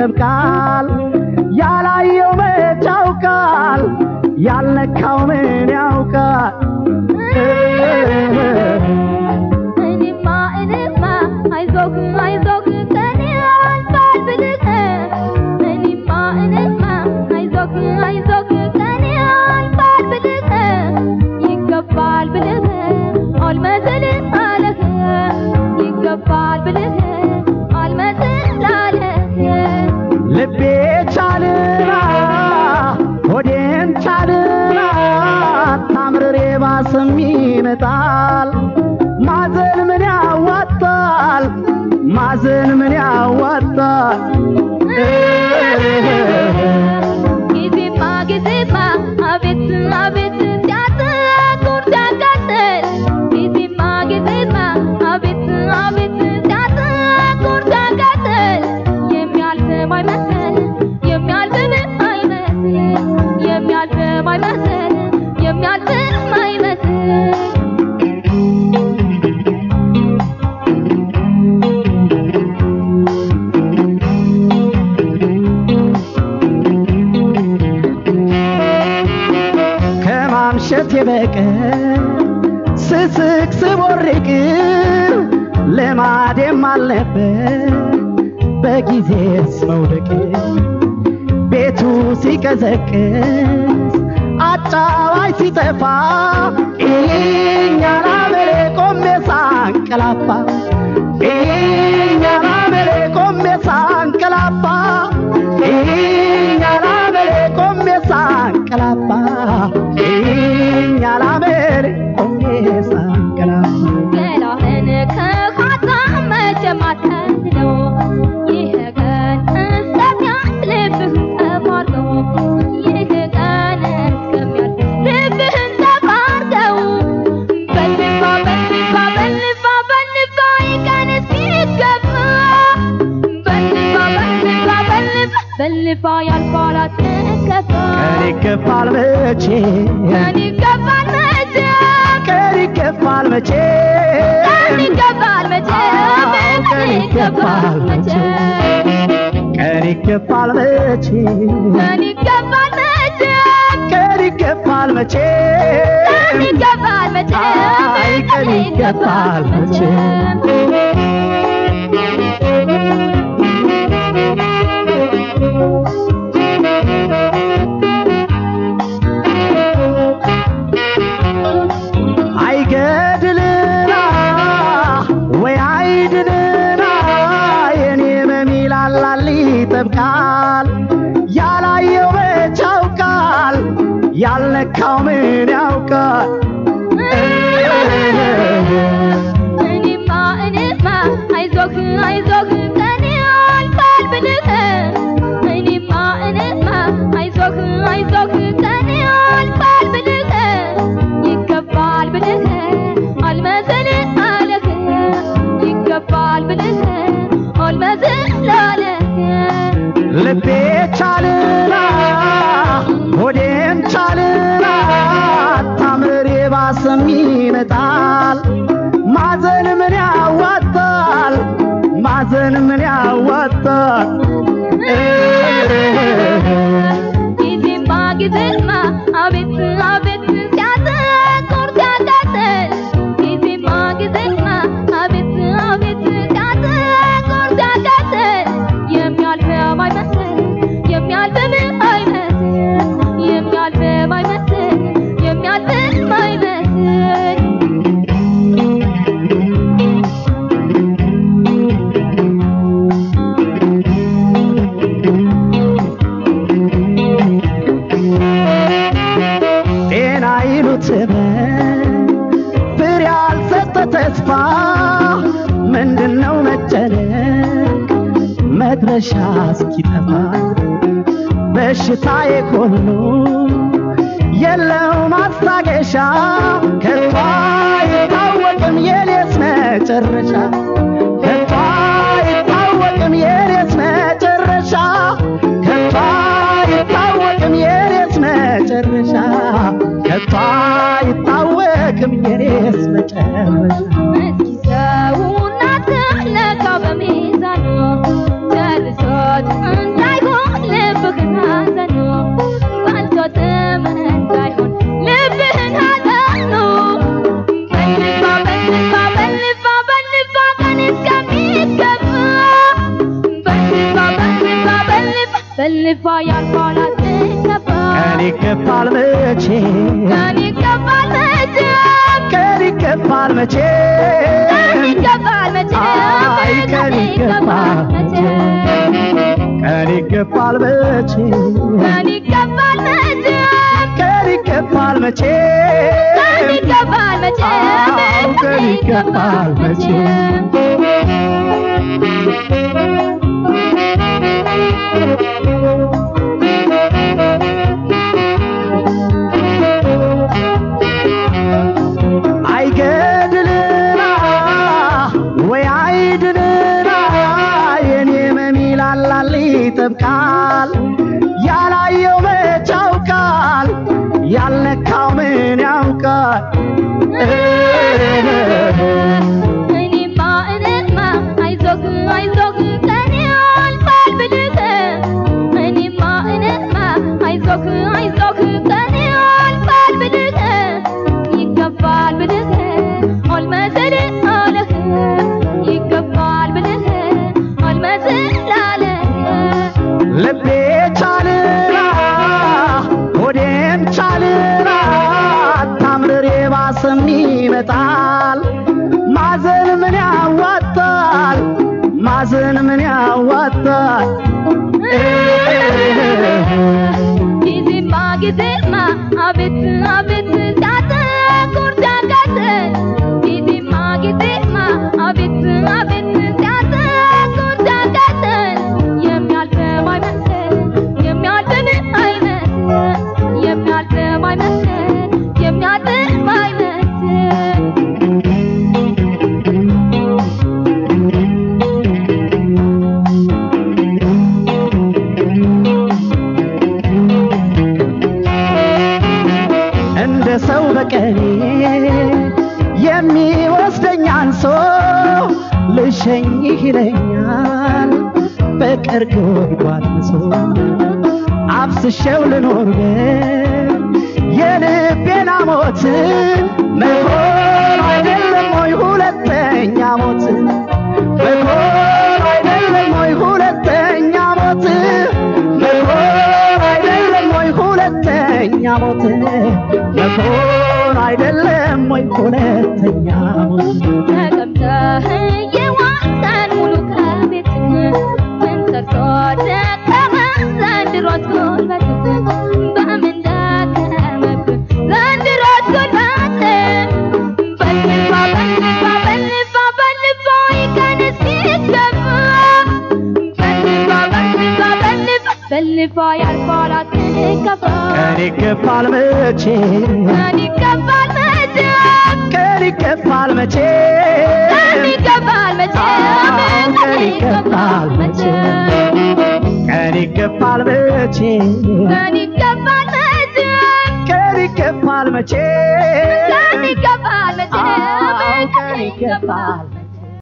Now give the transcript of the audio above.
ይጠብቃል። ያላየው መች ያውቃል፣ ያልነካው ምን ያውቃል? እኔማ እኔማ አይዞህ አይዞህ ከኔ አልፋል ብልህ እኔማ እኔማ አይዞህ አይዞህ ከኔ አልፋል ብልህ ይገባል ብልህ አልመሰል አለህ ይገባል ብልህ አልመሰል አለህ ልቤ ቻልና ሆዴን ቻልና ታምርሬ ባስም ይመጣል። ማዘን ምን ያዋጣል? ማዘን ምን ያዋጣል? ጊዜማ ጊዜማ አቤት አቤት ሲያጠቁር ሲያቃጥል ጊዜማ ጊዜማ አቤት አቤት ሲያጠቁር ሲያቃጥል የሚያልፍ አይመስል የሚያልፍ አይመስል የሚያልፍ አይመስል የሚያልፍ አይመስል ከማምሸት የበቀር ስስቅ ስቦርቅ ልማዴም አልነበር በጊዜስ መውደቅ ቤቱ ሲቀዘቅዝ አጫዋይ ሲጠፋ እኛና መሬ ቆሜ ሳንቀላፋ እኛና መሬ ቆሜ ሳንቀላፋ እኛና መሬ ቆሜ ሳንቀላፋ እኛና መሬ ቆሜ ሳንቀላፋ ገላህን ከካታ መቼም አትለው ይህ ቀን እስከሚያልፍ ልብህን ተባርከው ይህ ቀን እስከሚያልፍ ልብህን ተባርከው በልፋ በልፋ በልፋ በልፋ ይህ ቀን እስኪገባ በልፋ በልፋ በልፋ በልፋ ያልፋል አትከፋ ቀን ይገፋል መቼ ቀን ይገባል መቼ ቀን ይገፋል መቼ ቀን ይገባል መቼ ቀን ይገባል መቼ ቀን ይገፋል መቼ ቀን ይገባል መቼ ቀን ይገፋል መቼ ቀን ይገባል መቼ አይ ቀን ይገፋል መቼ አይገድልና ወይ አይድንና የኔ መሚላላል ይጠብቃል ያላየው መች ያውቃል ያልነካው ምን ያውቃል እኔማ እኔማ አይዞህ አይዞህ ከኔ አልፋል ብልህ እኔማ እኔማ አይዞህ አይዞህ ከኔ አልፋል ብልህ ይገባል ብልህ አልመሰል አለህ ይገባል ብልህ አልመሰል አለህ ልቤ ቻልና ሆዴም ቻልና ታምር የባሰም ይመጣል ማዘን ምን ያዋጣል ማዘን ምን ያዋጣል ጊዜማ ጊዜማ አቤት አቤት ሲያጠቁር ሲያቃጥል ጊዜማ ጊዜማ አቤት አቤት ሲያጠቁር ሲያቃጥል የሚያልፍ አይመስል የሚያልፍ አይመስል የሚያልፍ አይመስል የሚያልፍ አይመስል ጤና ይሉት ህመም ፍሬ ያልሰጠ ተስፋ ምንድነው መጨነቅ መድረሻ እስኪጠፋ በሽታዬ ሁሉ የለው ማስታገሻ ከቶ አይታወቅም የኔስ መጨረሻ ከቶ አይታወቅም የኔስ መጨረሻ ከቶ አይታወቅም የኔስ መጨረሻ ከቶ አይታወቅም የኔስ መጨረሻ እስኪ ሰውና ተለካ በሚዛኑ ጨርሶት እንደ በልፋ ያልፋል አትከፋ ቀን ይገፋል መቼ ቀን ይገባል መቼ ቀን ይገፋል መቼ ቀን ይገባል መቼ አይ ቀን ይገፋል መቼ ቀን ይገፋል መቼ ቀን ይገባል መቼ ቀን ይገፋል መቼ ቀን ይገባል መቼ አዎ ቀን ይገፋል መቼ አይገድልና ወይ አይድልና የኔ መሚላላል ይጠብቃል ያላየው መች ያውቃል ያልነካው ምን ያውቃል እኔማ እኔማ አይዞህ አይዞህ ቀን ያልፋል ብልህ እኔማ እኔማ አይዞህ አይዞህ ቀን ያልፋል ብልህ ይገባል ብልህ አልመሰል አለህ ይገባል ብልህ አልመሰል አለህ ልቤ ቻልና ሆዴም ቻልና ታምርር የባሰም ይመጣል ማዘን ምን ያዋጣል ማዘን ምን ያዋጣል ጊዜማ ጊዜማ አቤት አቤት ሲያተኩር ሲያቃጥል ጊዜማ ጊዜማ አቤት አቤት ሲያተኩር ሲያቃጥል የሚያልፈው አይመስል የሚያልፍን አይመስል የሚያልፈው አይመስል የሚያልፍም አይመስል እንደ ሰው በቀኔ የሚወስደኝ አንሶ ልሸኝህ ይለኛል ፍቅር ጎድጓድ ምሶ አፍስሼው ልኖር ግን የልቤን ሞት መሆን አይደለም ወይ ሁለተኛ ሞት መሆን አይደለም ወይ ሁለተኛ ሞት መሆን አይደለም ወይ ሁለተኛ ሞት መሆን አይደለም ወይ ሁለተኛ ሞት ተቀምጠህ የዋልከን ሙሉ ከቤትህ ምን ሰርቶ ደከመህ ዘንድሮስ ጉልበትህ በምን ደከመብህ ዘንድሮስ ጉልበትህ በልፋ በልፋ በልፋ በልፋ ይቀን እስኪገባ በልፋ በልፋ በልፋ በልፋ ያልፋል አትከፋ ቀን ይገፋል መቼ ቀን ይገባል መቼ ቀን ይገፋል መቼ ቀን ይገባል መቼ ቀን ይገፋል መቼ ቀን ይገፋል መቼ ቀን ይገባል መቼ ቀን ይገፋል መቼ